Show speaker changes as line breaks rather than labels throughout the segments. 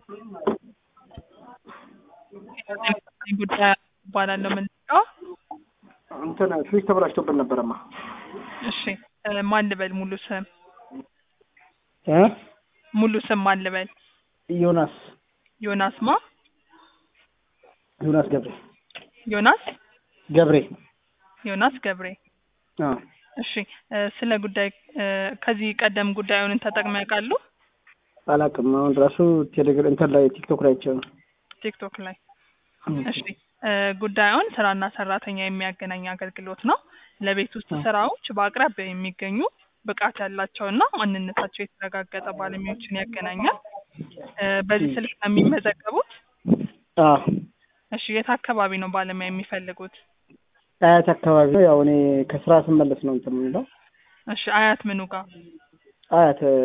ጉዳይ እባላለሁ። ምንድነው?
እንትን ፍሪጅ ተበላሽቶብን ነበረማ።
እሺ እ ማን ልበል? ሙሉ ስም
እ
ሙሉ ስም ማን ልበል?
ዮናስ
ዮናስ ማ?
ዮናስ ገብሬ
ዮናስ
ገብሬ
ዮናስ ገብሬ።
አዎ
እሺ እ ስለ ጉዳይ እ ከዚህ ቀደም ጉዳዩን ተጠቅመው ያውቃሉ?
አላውቅም። አሁን ራሱ ቴሌግራ እንትን ላይ ቲክቶክ ላይ አይቼው ነው።
ቲክቶክ ላይ እሺ እ ጉዳዩን ስራና ሰራተኛ የሚያገናኝ አገልግሎት ነው። ለቤት ውስጥ ስራዎች በአቅራቢያ የሚገኙ ብቃት ያላቸውና ማንነታቸው የተረጋገጠ ባለሙያዎችን ያገናኛል። እ በዚህ ስልክ ነው የሚመዘገቡት?
አዎ
እሺ የት አካባቢ ነው ባለሙያ የሚፈልጉት?
አያት አካባቢ ነው። ያው እኔ ከስራ ስመለስ ነው እንትን የምንለው።
እሺ አያት ምኑ ጋር?
አያት እ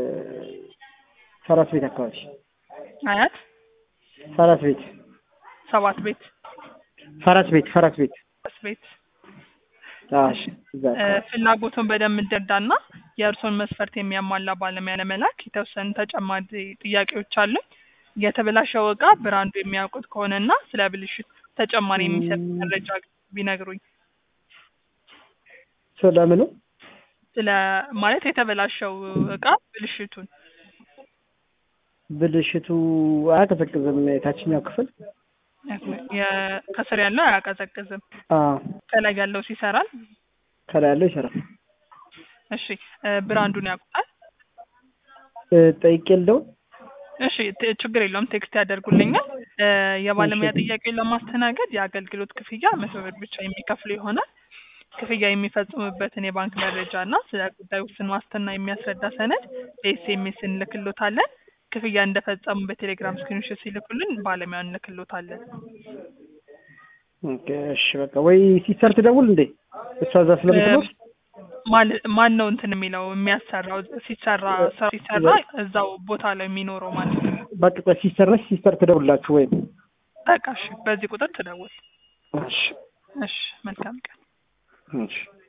ፈረስ ቤት አካባቢ
አያት
ፈረስ ቤት
ሰባት ቤት
ፈረስ ቤት ፈረስ ቤት
ስ ቤት
አዎ
እሺ
እዛ
እ
አካባቢ
ፍላጎቱን በደንብ እንደርዳና የእርስዎን መስፈርት የሚያሟላ ባለሙያ ለመላክ የተወሰኑ ተጨማሪ ጥያቄዎች አሉኝ። የተበላሸው እቃ ብራንዱ የሚያውቁት ከሆነና ስለ ብልሽት ተጨማሪ የሚሰጥ መረጃ ቢነግሩኝ።
ስለምኑ
ስለ ማለት የተበላሸው እቃ ብልሽቱን
ብልሽቱ አያቀዘቅዝም። የታችኛው ክፍል
የ- ከስር ያለው አያቀዘቅዝም።
አዎ
ከላይ ያለው ይሰራል።
ከላይ ያለው ይሰራል።
እሺ እ ብራንዱን ያውቁታል?
እ ጠይቄ የለውም
እሺ ት- ችግር የለውም ቴክስት ያደርጉልኛል። እ የባለሙያ
እሺ።
ጥያቄውን ለማስተናገድ የአገልግሎት ክፍያ መቶ ብር ብቻ የሚከፍሉ ይሆናል። ክፍያ የሚፈጽሙበትን የባንክ መረጃ እና ስለ ጉዳዩ ውስን ዋስትና የሚያስረዳ ሰነድ በኤስኤምኤስ እንልክሎታለን። ክፍያ እንደፈጸሙ በቴሌግራም ስክሪንሾት ሲልኩልን ባለሙያውን እንልክሎታለን።
ኦኬ እሺ በቃ ወይ ሲስተር ትደውል እንዴ እሷ እዛ ስለምትኖር
ማን- ማን ነው እንትን የሚለው የሚያሰራው ሲሰራ ስራ ሲሰራ እዛው ቦታ ላይ የሚኖረው ማለት ነው።
በቃ ቆይ ሲስተር ነች ሲስተር ትደውላችሁ ወይም
በቃ እሺ፣ በዚህ ቁጥር ትደውል።
እሺ
እሺ፣ መልካም ቀን።
እሺ